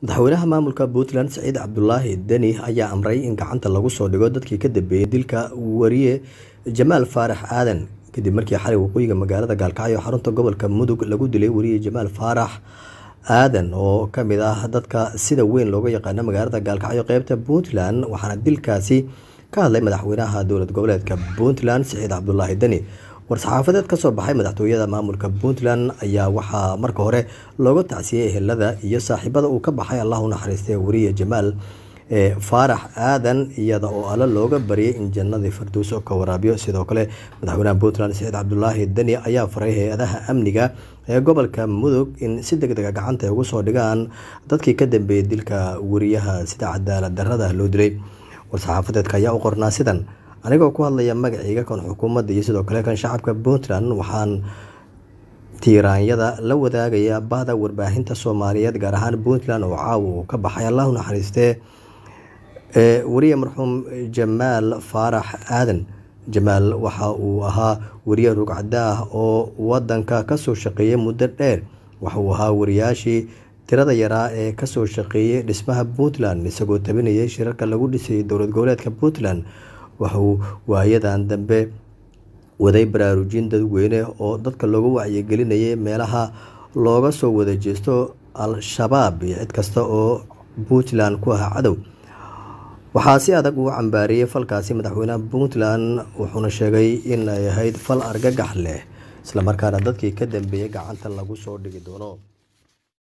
madaxweynaha maamulka puntland siciid cabdulaahi deni ayaa amray in gacanta lagu soo dhigo dadkii ka dambeeyey dilka wariye jamaal faarax aadan kadib markii xalay waqooyiga magaalada gaalkacyo xarunta gobolka mudug lagu dilay wariye jamaal faarax aadan oo kamid ah dadka sida weyn looga yaqaano magaalada gaalkacyo qeybta puntland waxaana dilkaasi ka hadlay madaxweynaha dowlad goboleedka puntland siciid cabdulaahi deni war-saxaafadeed kasoo baxay madaxtooyada maamulka puntland ayaa waxaa marka hore looga tacsiyey ehelada iyo saaxiibada uu ka baxay allah u naxariistay wariye jamaal faarax aadan iyada oo alle looga baryay in jannadii farduuso ka waraabiyo sidoo kale madaxweynaha puntland siciid cabdulaahi deni ayaa faray hay-adaha amniga ee gobolka mudug in si deg dega gacanta ay ugu soo dhigaan dadkii ka dambeeyey dilka wariyaha sida cadaalad darada loo dilay war-saxaafadeedka ayaa u qornaa sidan anigoo ku hadlaya magaceyga kan xukuumadda iyo sidoo kale kan shacabka puntland waxaan tiiraanyada la wadaagaya bahda warbaahinta soomaaliyeed gaar ahaan puntland oo caawa uu ka baxay allahu naxariistee wariye marxuum jamaal faarax aadan jamaal waxa uu ahaa wariye rugcada ah oo wadanka kasoo shaqeeyay muddo dheer waxa uu ahaa wariyaashii tirada yaraa ee kasoo shaqeeyay dhismaha puntland isagoo tabinayay shirarka lagu dhisayay dowlad goboleedka puntland waxauu waayadan dambe waday baraarujin dadweyne oo dadka looga wacyigelinayay meelaha looga soo wada jeesto al-shabaab iyo cid kasta oo puntland ku ahaa cadow waxaa si adag uu cambaariyey falkaasi madaxweynaha puntland wuxuuna sheegay in ay ahayd fal argagax leh islamarkaana dadkii ka dambeeyey gacanta lagu soo dhigi doono